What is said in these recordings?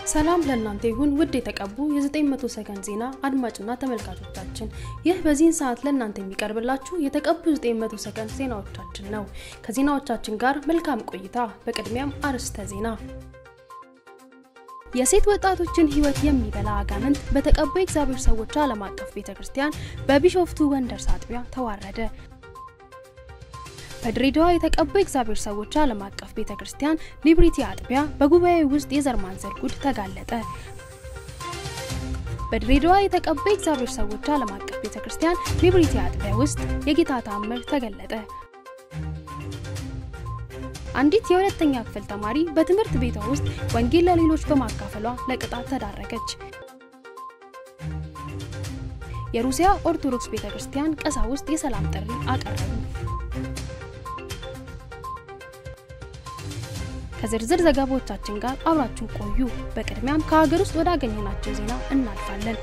ሰላም ለእናንተ ይሁን ውድ የተቀቡ የ900 ሰከንድ ዜና አድማጭና ተመልካቾቻችን፣ ይህ በዚህን ሰዓት ለእናንተ የሚቀርብላችሁ የተቀቡ 900 ሰከንድ ዜናዎቻችን ነው። ከዜናዎቻችን ጋር መልካም ቆይታ። በቅድሚያም አርዕስተ ዜና። የሴት ወጣቶችን ሕይወት የሚበላ አጋንንት በተቀቡ የእግዚአብሔር ሰዎች ዓለም አቀፍ ቤተ ክርስቲያን በቢሾፍቱ ወንደርስ አጥቢያ ተዋረደ። በድሬዳዋ የተቀቡ የእግዚአብሔር ሰዎች ዓለም አቀፍ ቤተ ክርስቲያን ሊብሪቲ አጥቢያ በጉባኤ ውስጥ የዘር ማንዘር ጉድ ተጋለጠ። በድሬዳዋ የተቀቡ የእግዚአብሔር ሰዎች ዓለም አቀፍ ቤተ ክርስቲያን ሊብሪቲ አጥቢያ ውስጥ የጌታ ተአምር ተገለጠ። አንዲት የሁለተኛ ክፍል ተማሪ በትምህርት ቤቷ ውስጥ ወንጌል ለሌሎች በማካፈሏ ለቅጣት ተዳረገች። የሩሲያ ኦርቶዶክስ ቤተ ክርስቲያን ቀሳውስት የሰላም ጥሪ አቀረቡ። ከዝርዝር ዘገባዎቻችን ጋር አብራችሁ ቆዩ። በቅድሚያም ከሀገር ውስጥ ወዳገኘናቸው ዜና እናልፋለን።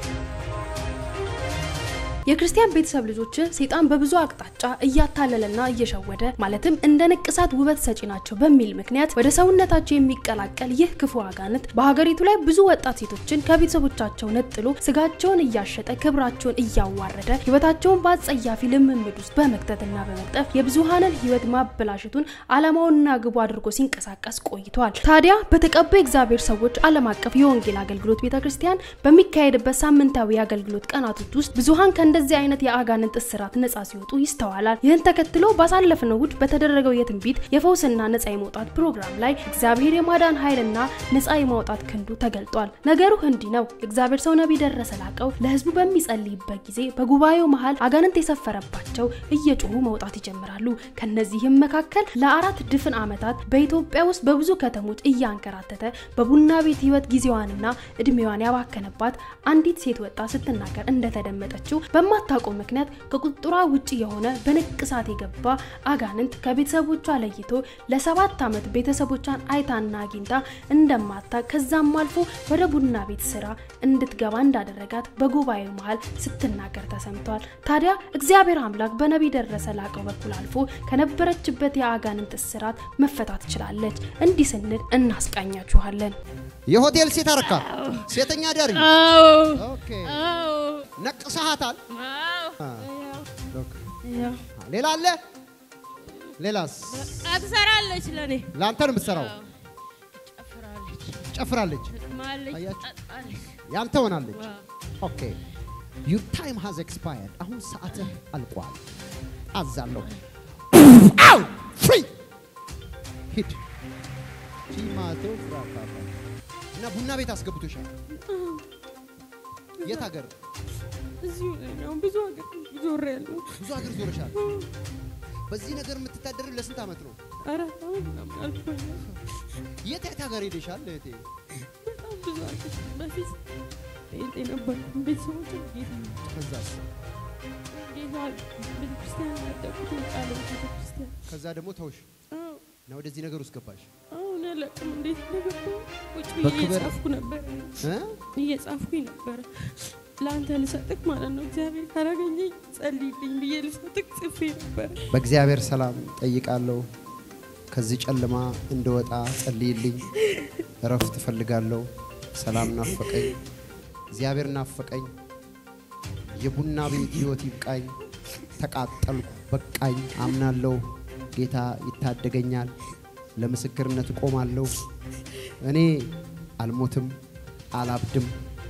የክርስቲያን ቤተሰብ ልጆች ሰይጣን በብዙ አቅጣጫ እያታለለና እየሸወደ ማለትም እንደ ንቅሳት ውበት ሰጪ ናቸው በሚል ምክንያት ወደ ሰውነታቸው የሚቀላቀል ይህ ክፉ አጋንንት በሀገሪቱ ላይ ብዙ ወጣት ሴቶችን ከቤተሰቦቻቸው ነጥሎ ስጋቸውን እያሸጠ ክብራቸውን እያዋረደ ሕይወታቸውን በአጸያፊ ልምምድ ውስጥ በመክተትና በመቅጠፍ የብዙሃንን ሕይወት ማበላሸቱን ዓላማውንና ግቡ አድርጎ ሲንቀሳቀስ ቆይቷል። ታዲያ በተቀቡ የእግዚአብሔር ሰዎች ዓለም አቀፍ የወንጌል አገልግሎት ቤተክርስቲያን በሚካሄድበት ሳምንታዊ የአገልግሎት ቀናቶች ውስጥ ብዙሃን እንደዚህ አይነት የአጋንንት እስራት ነጻ ሲወጡ ይስተዋላል። ይህን ተከትሎ ባሳለፍነው እሁድ በተደረገው የትንቢት የፈውስና ነጻ የመውጣት ፕሮግራም ላይ እግዚአብሔር የማዳን ኃይልና ነጻ የማውጣት ክንዱ ተገልጧል። ነገሩ እንዲህ ነው። እግዚአብሔር ሰው ነቢይ ደረሰ ላቀው ለህዝቡ በሚጸልይበት ጊዜ በጉባኤው መሃል አጋንንት የሰፈረባቸው እየጮሁ መውጣት ይጀምራሉ። ከነዚህም መካከል ለአራት ድፍን ዓመታት በኢትዮጵያ ውስጥ በብዙ ከተሞች እያንከራተተ በቡና ቤት ህይወት ጊዜዋንና እድሜዋን ያባከነባት አንዲት ሴት ወጣት ስትናገር እንደተደመጠችው በማታውቀው ምክንያት ከቁጥጥሯ ውጭ የሆነ በንቅሳት የገባ አጋንንት ከቤተሰቦቿ ለይቶ ለሰባት ዓመት ቤተሰቦቿን አይታና አግኝታ እንደማታ ከዛም አልፎ ወደ ቡና ቤት ስራ እንድትገባ እንዳደረጋት በጉባኤው መሃል ስትናገር ተሰምቷል። ታዲያ እግዚአብሔር አምላክ በነቢይ ደረሰ ላቀው በኩል አልፎ ከነበረችበት የአጋንንት እስራት መፈታት ችላለች። እንዲህ ስንል እናስቃኛችኋለን። የሆቴል ሴት አረካ ሴተኛ ዳሪ ኦኬ ነቅሰሃታል። ሌላ አለ? ሌላስ? ትሰራለች። ለኔ ለአንተ ነው የምትሰራው። ጨፍራለች፣ ጨፍራለች፣ ማለች፣ አያችሁ? ጠጣለች። ያንተ ሆናለች። ኦኬ ዩር ታይም ሃዝ ኤክስፓየርድ። አሁን ሰዓትህ አልቋል። አዛለሁ። አው ፍሪ ሂድ ቺማቶ ፍራካታ እና ቡና ቤት አስገብቶሻል። የት ሀገር? እዚሁ ነው። ብዙ ሀገር ዞሬያለሁ። ብዙ ሀገር ዞረሻል። በዚህ ነገር የምትታደር ለስንት ዓመት ነው? አራት ዓመት ምናምን አልፎኛል። የት የት ሀገር ሄደሻል እህቴ? በጣም ብዙ ሀገር በፊት ጴንጤ ነበርኩ። ቤተሰቦች ጌታ ከዛስ? ጌታ ቤተክርስቲያን ያደጉት ቃለ ቤተክርስቲያን ከዛ ደግሞ ተውሽ አዎ፣ እና ወደዚህ ነገር ውስጥ ገባሽ አሁን አላውቅም እንዴት እንደገባሁ። ቁጭ ብዬ በክብር- እየጻፍኩ ነበር እ? እየጻፍኩኝ ነበረ ለአንተ ልሰጥቅ ማለት ነው። እግዚአብሔር ካላገኘኝ ጸልይልኝ ብዬ ልሰጥቅ ጽፌ ነበረ። በእግዚአብሔር ሰላም ጠይቃለሁ። ከዚህ ጨለማ እንደወጣ ጸልይልኝ። እረፍት እፈልጋለሁ። ሰላም ናፈቀኝ። እግዚአብሔር ናፈቀኝ። የቡና ቤት ህይወት ይብቃኝ። ተቃጠልኩ፣ በቃኝ። አምናለሁ ጌታ ይታደገኛል። ለምስክርነት እቆማለሁ። እኔ አልሞትም፣ አላብድም።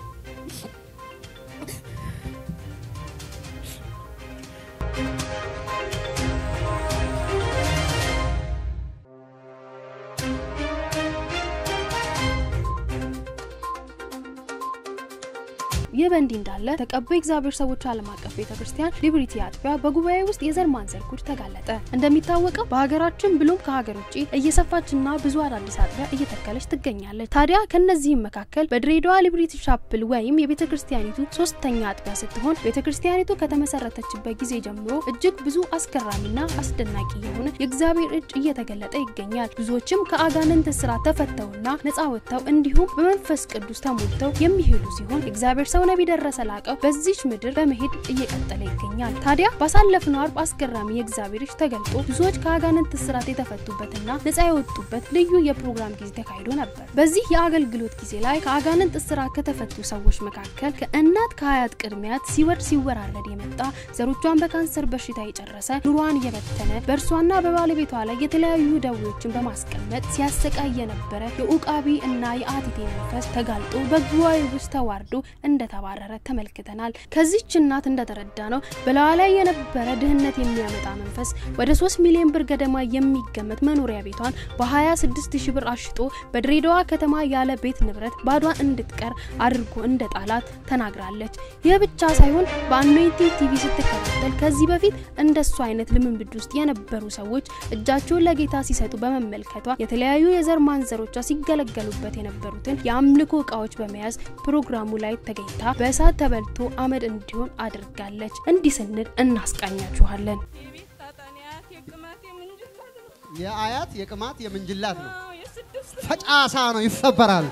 ይህ በእንዲህ እንዳለ ተቀቡ የእግዚአብሔር ሰዎች ዓለም አቀፍ ቤተ ክርስቲያን ሊብሪቲ አጥቢያ በጉባኤ ውስጥ የዘር ማንዘር ጉድ ተጋለጠ። እንደሚታወቀው በሀገራችን ብሎም ከሀገር ውጭ እየሰፋችና ብዙ አዳዲስ አጥቢያ እየተከለች ትገኛለች። ታዲያ ከነዚህም መካከል በድሬዳዋ ሊብሪቲ ሻፕል ወይም የቤተ ክርስቲያኒቱ ሶስተኛ አጥቢያ ስትሆን ቤተ ክርስቲያኒቱ ከተመሰረተችበት ጊዜ ጀምሮ እጅግ ብዙ አስገራሚና አስደናቂ የሆነ የእግዚአብሔር እጅ እየተገለጠ ይገኛል። ብዙዎችም ከአጋንንት እስራት ተፈተውና ነፃ ወጥተው እንዲሁም በመንፈስ ቅዱስ ተሞልተው የሚሄዱ ሲሆን የእግዚአብሔር ሰው ነቢይ ደረሰ ላቀው በዚች ምድር በመሄድ እየቀጠለ ይገኛል። ታዲያ ባሳለፍነው አርብ አስገራሚ የእግዚአብሔር እጅ ተገልጦ ብዙዎች ከአጋንንት እስራት የተፈቱበትና ነጻ የወጡበት ልዩ የፕሮግራም ጊዜ ተካሂዶ ነበር። በዚህ የአገልግሎት ጊዜ ላይ ከአጋንንት እስራት ከተፈቱ ሰዎች መካከል ከእናት ከአያት ቅድሚያት ሲወርድ ሲወራረድ የመጣ ዘሮቿን በካንሰር በሽታ የጨረሰ ኑሯን እየበተነ በእርሷና በባለቤቷ ላይ የተለያዩ ደዌዎችን በማስቀመጥ ሲያሰቃይ የነበረ የኡቃቢ እና የአቲቴ መንፈስ ተጋልጦ በጉባኤ ውስጥ ተዋርዶ እንደተባረረ ተመልክተናል። ከዚች እናት እንደተረዳ ነው በላዋ ላይ የነበረ ድህነት የሚያመጣ መንፈስ ወደ 3 ሚሊዮን ብር ገደማ የሚገመት መኖሪያ ቤቷን በ26 ሺህ ብር አሽጦ በድሬዳዋ ከተማ ያለ ቤት ንብረት ባዷን እንድትቀር አድርጎ እንደ ጣላት ተናግራለች። ይህ ብቻ ሳይሆን በአኖይንቲንግ ቲቪ ስትከታተል ከዚህ በፊት እንደሱ አይነት ልምምድ ውስጥ የነበሩ ሰዎች እጃቸውን ለጌታ ሲሰጡ በመመልከቷ የተለያዩ የዘር ማንዘሮቿ ሲገለገሉበት የነበሩትን የአምልኮ እቃዎች በመያዝ ፕሮግራሙ ላይ ተገኝታ በእሳት ተበልቶ አመድ እንዲሆን አድርጋለች። እንዲህ ስንል እናስቃኛችኋለን። የቤት ጣጣን የአያት የቅማት የምንጅላት ነው። የአያት የቅማት የምንጅላት ነው። አዎ፣ የስድስት ፈጫሳ ነው፣ ይሰበራል።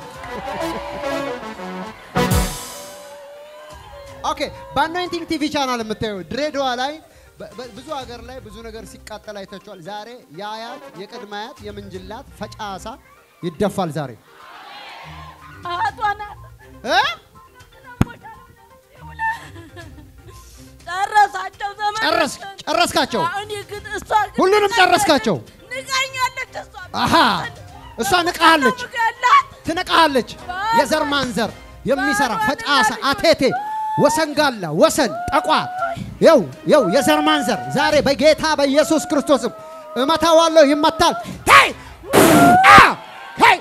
ኦኬ በአኖይንቲንግ ቲቪ ቻናል የምታየው ድሬዳዋ ላይ በ- በ- ብዙ ሀገር ላይ ብዙ ነገር ሲቃጠል አይታችኋል። ዛሬ የአያት የቅድመ አያት የምንጅላት ፈጫሳ ይደፋል ዛሬ አያቷ ናት። እ? ጨረሳቸው ዘመን ጨረስ ጨረስካቸው፣ አሁን የግድ እሷ ግን ሁሉንም ጨረስካቸው። ንቃኛለች እሷ አሃ እሷ ንቃሃለች፣ ያላት ትንቃሃለች። የዘር ማንዘር የሚሰራ ፈጫሳ አቴቴ ወሰንጋላ ወሰን ጠቋ የው የው የዘር ማንዘር ዛሬ በጌታ በኢየሱስ ክርስቶስም እመታዋለሁ፣ ይመታል። ሄይ አ! ሄይ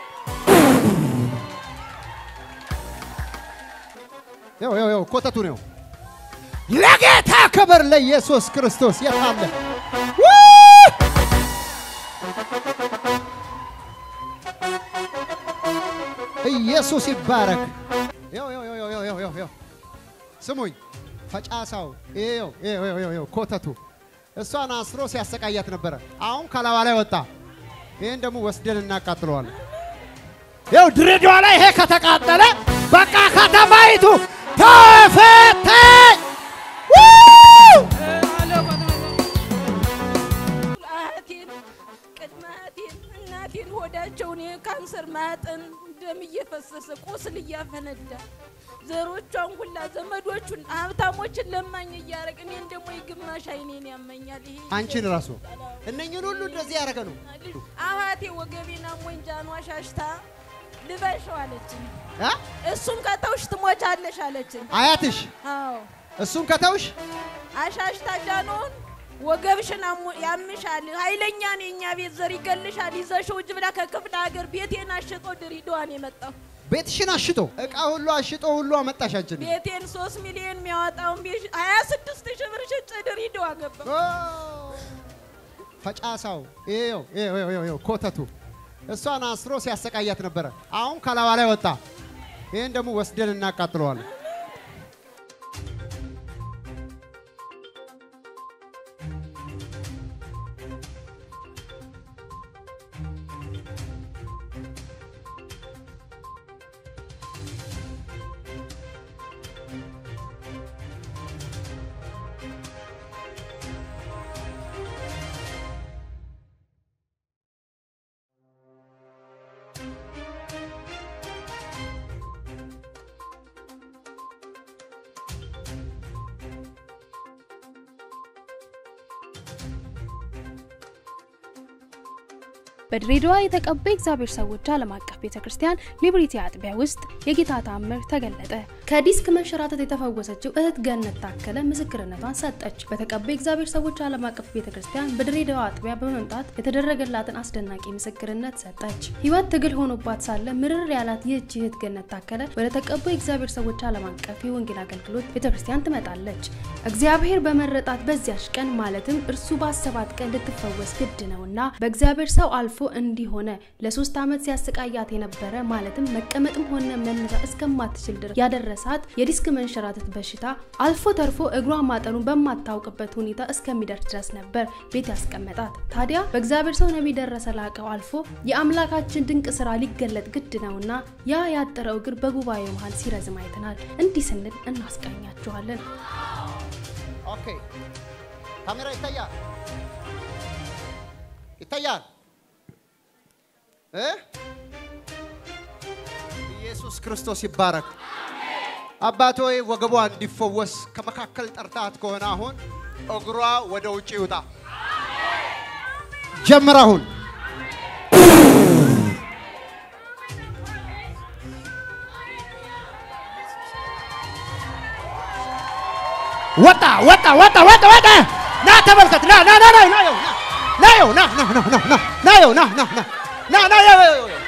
የው የው የው ኮተቱ ነው። ለጌታ ክብር ለኢየሱስ ክርስቶስ የታለ ኢየሱስ ይባረክ። ይኸው ይኸው ይኸው ይኸው ይኸው ይኸው ይኸው ስሙኝ፣ ፈጫሳው ይኸው ይኸው ይኸው ይኸው ይኸው ኮተቱ እሷን አስሮ ሲያሰቃያት ነበረ። አሁን ከላዋ ላይ ወጣ። ይህን ደግሞ ወስደን እናቃጥለዋለን። ይኸው ድሬዳዋ ላይ ይሄ ከተቃጠለ በቃ ከተማይቱ ተፈተች። አያቴን ቅድመ አያቴን እናቴን ሆዳቸውን የካንሰር ማጠን ደም እየፈሰሰ ቁስል እያፈነዳ ዘሮቿን ሁላ ዘመዶቹን ሀብታሞችን ለማኝ እያደረግ እኔን ደግሞ የግማሽ አይኔን ያመኛል። ይሄ አንቺን ራሱ እነኝን ሁሉ እንደዚህ ያደረገ ነው። አያቴ ወገቤና ሞንጃኗ ሻሽታ ልበሸው አለችኝ። አ? እሱን ከተውሽ ትሞቻለሽ አለችኝ። አያትሽ አዎ እሱን ከተውሽ አሻሽታ ጃኖን ወገብሽን አሞ- ያምሻል፣ ኃይለኛ ነው የእኛ ቤት ዘር ይገልሻል፣ ይዘሽው ውጭ ብላ ከክፍለ ሀገር ቤቴን አሽጦ ድሬዳዋን የመጣው ቤትሽን አሽጦ እቃ ሁሉ አሽጦ ሁሉ አመጣሽ አንቺን። ቤቴን ሶስት ሚሊዮን የሚያወጣውን ቤት ሀያ ስድስት ሺህ ብር ሽጬ ድሬዳዋ ገባ። ኦ! ፈጫሳው ይኸው ይኸው ይኸው ይኸው ይኸው ኮተቱ እሷን አስሮ ሲያሰቃያት ነበረ። አሁን ከላዋ ላይ ወጣ። ይህን ደግሞ ወስደን እናቃጥለዋለን። በድሬዳዋ የተቀቡ የእግዚአብሔር ሰዎች ዓለም አቀፍ ቤተ ክርስቲያን ሊብሪቲ አጥቢያ ውስጥ የጌታ ተአምር ተገለጠ። ከዲስክ መንሸራተት የተፈወሰችው እህት ገነት ታከለ ምስክርነቷን ሰጠች። በተቀቡ የእግዚአብሔር ሰዎች ዓለም አቀፍ ቤተ ክርስቲያን በድሬዳዋ አጥቢያ በመምጣት የተደረገላትን አስደናቂ ምስክርነት ሰጠች። ህይወት ትግል ሆኖባት ሳለ ምርር ያላት ይህች እህት ገነት ታከለ ወደ ተቀቡ የእግዚአብሔር ሰዎች ዓለም አቀፍ የወንጌል አገልግሎት ቤተ ክርስቲያን ትመጣለች። እግዚአብሔር በመረጣት በዚያች ቀን ማለትም እርሱ ባሰባት ቀን ልትፈወስ ግድ ነውና በእግዚአብሔር ሰው አልፎ እንዲሆነ ለሶስት ዓመት ሲያሰቃያት የነበረ ማለትም መቀመጥም ሆነ መነሳት እስከማትችል ድረስ ያደረሳት የዲስክ መንሸራተት በሽታ አልፎ ተርፎ እግሯ ማጠኑን በማታውቅበት ሁኔታ እስከሚደርስ ድረስ ነበር ቤት ያስቀመጣት። ታዲያ በእግዚአብሔር ሰው ነቢይ ደረሰ ላቀው አልፎ የአምላካችን ድንቅ ስራ ሊገለጥ ግድ ነውና ያ ያጠረው እግር በጉባኤው መሀል ሲረዝም አይተናል። እንዲህ ስንል እናስቃኛችኋለን። ኦኬ ካሜራ ይታያል ይታያል እ ኢየሱስ ክርስቶስ ይባረክ። አባት ሆይ ወገቧ እንዲፈወስ ከመካከል ጠርታት ከሆነ አሁን እግሯ ወደ ውጭ ይውጣ። ጀምር አሁን ወጣ ወጣ ወጣ ወጣ ወጣ። ና ተመልከት። ና ና ና ና ና ይኸው፣ ና ና ይኸው፣ ና ና ና ና ና ና ይኸው፣ ና ና ና ና ና ይኸው፣ ይኸው፣ ይኸው።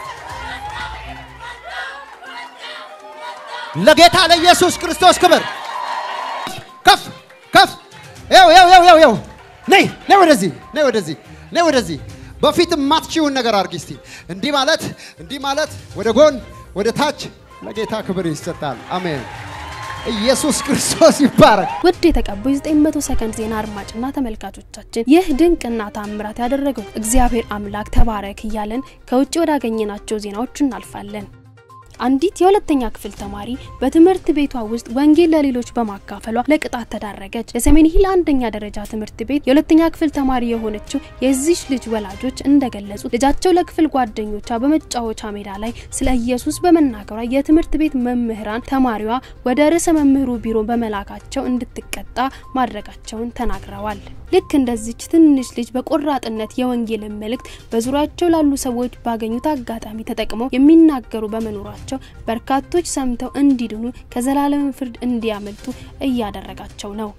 ለጌታ ለኢየሱስ ክርስቶስ ክብር ከፍ ከፍ። ይኸው ይኸው ይኸው ይኸው ይኸው። ነይ ነይ ወደዚህ ነይ ወደዚህ ነይ ወደዚህ። በፊት የማትችይውን ነገር አድርጊ እስቲ። እንዲህ ማለት እንዲህ ማለት ወደ ጎን ወደ ታች። ለጌታ ክብር ይሰጣል። አሜን። ኢየሱስ ክርስቶስ ይባረክ። ውድ የተቀቡ የ900 ሰከንድ ዜና አድማጭና ተመልካቾቻችን ይህ ድንቅና ታምራት ያደረገው እግዚአብሔር አምላክ ተባረክ እያለን ከውጭ ወዳገኘናቸው ዜናዎች እናልፋለን። አንዲት የሁለተኛ ክፍል ተማሪ በትምህርት ቤቷ ውስጥ ወንጌል ለሌሎች በማካፈሏ ለቅጣት ተዳረገች። የሰሜን ሂል አንደኛ ደረጃ ትምህርት ቤት የሁለተኛ ክፍል ተማሪ የሆነችው የዚች ልጅ ወላጆች እንደገለጹት ልጃቸው ለክፍል ጓደኞቿ በመጫወቻ ሜዳ ላይ ስለ ኢየሱስ በመናገሯ የትምህርት ቤት መምህራን ተማሪዋ ወደ ርዕሰ መምህሩ ቢሮ በመላካቸው እንድትቀጣ ማድረጋቸውን ተናግረዋል። ልክ እንደዚች ትንሽ ልጅ በቆራጥነት የወንጌልን መልእክት በዙሪያቸው ላሉ ሰዎች ባገኙት አጋጣሚ ተጠቅመው የሚናገሩ በመኖራቸው በርካቶች ሰምተው እንዲድኑ ከዘላለም ፍርድ እንዲያመልጡ እያደረጋቸው ነው።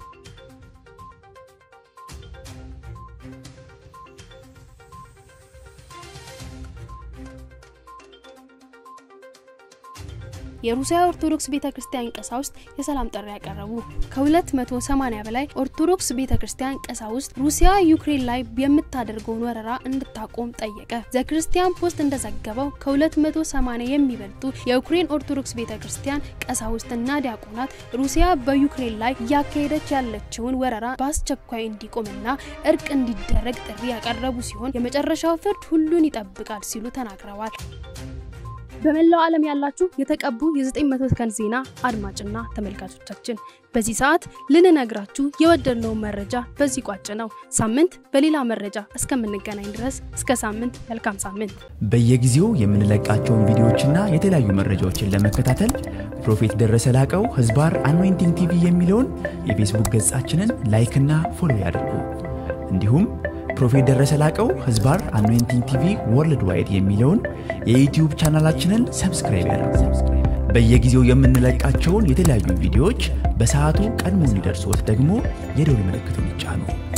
የሩሲያ ኦርቶዶክስ ቤተክርስቲያን ቀሳውስት የሰላም ጥሪ ያቀረቡ። ከ280 በላይ ኦርቶዶክስ ቤተክርስቲያን ቀሳውስት ሩሲያ ዩክሬን ላይ የምታደርገውን ወረራ እንድታቆም ጠየቀ። ዘክርስቲያን ፖስት እንደዘገበው ከ280 የሚበልጡ የዩክሬን ኦርቶዶክስ ቤተክርስቲያን ቀሳውስትና ዲያቆናት ሩሲያ በዩክሬን ላይ እያካሄደች ያለችውን ወረራ በአስቸኳይ እንዲቆምና እርቅ እንዲደረግ ጥሪ ያቀረቡ ሲሆን የመጨረሻው ፍርድ ሁሉን ይጠብቃል ሲሉ ተናግረዋል። በመላው ዓለም ያላችሁ የተቀቡ የ900 ሰከንድ ዜና አድማጭና ተመልካቾቻችን በዚህ ሰዓት ልንነግራችሁ የወደድነውን መረጃ በዚህ ቋጭ ነው። ሳምንት በሌላ መረጃ እስከምንገናኝ ድረስ እስከ ሳምንት መልካም ሳምንት። በየጊዜው የምንለቃቸውን ቪዲዮዎችና የተለያዩ መረጃዎችን ለመከታተል ፕሮፌት ደረሰ ላቀው ህዝባር አኖይንቲንግ ቲቪ የሚለውን የፌስቡክ ገጻችንን ላይክና ፎሎ ያድርጉ። እንዲሁም ፕሮፌት ደረሰ ላቀው ህዝባር አኖይንቲንግ ቲቪ ወርልድ ዋይድ የሚለውን የዩትዩብ ቻናላችንን ሰብስክራይብ ያድርጉ። በየጊዜው የምንለቃቸውን የተለያዩ ቪዲዮዎች በሰዓቱ ቀድሞ እንዲደርሶት ደግሞ የደውል ምልክቱን ይጫኑ።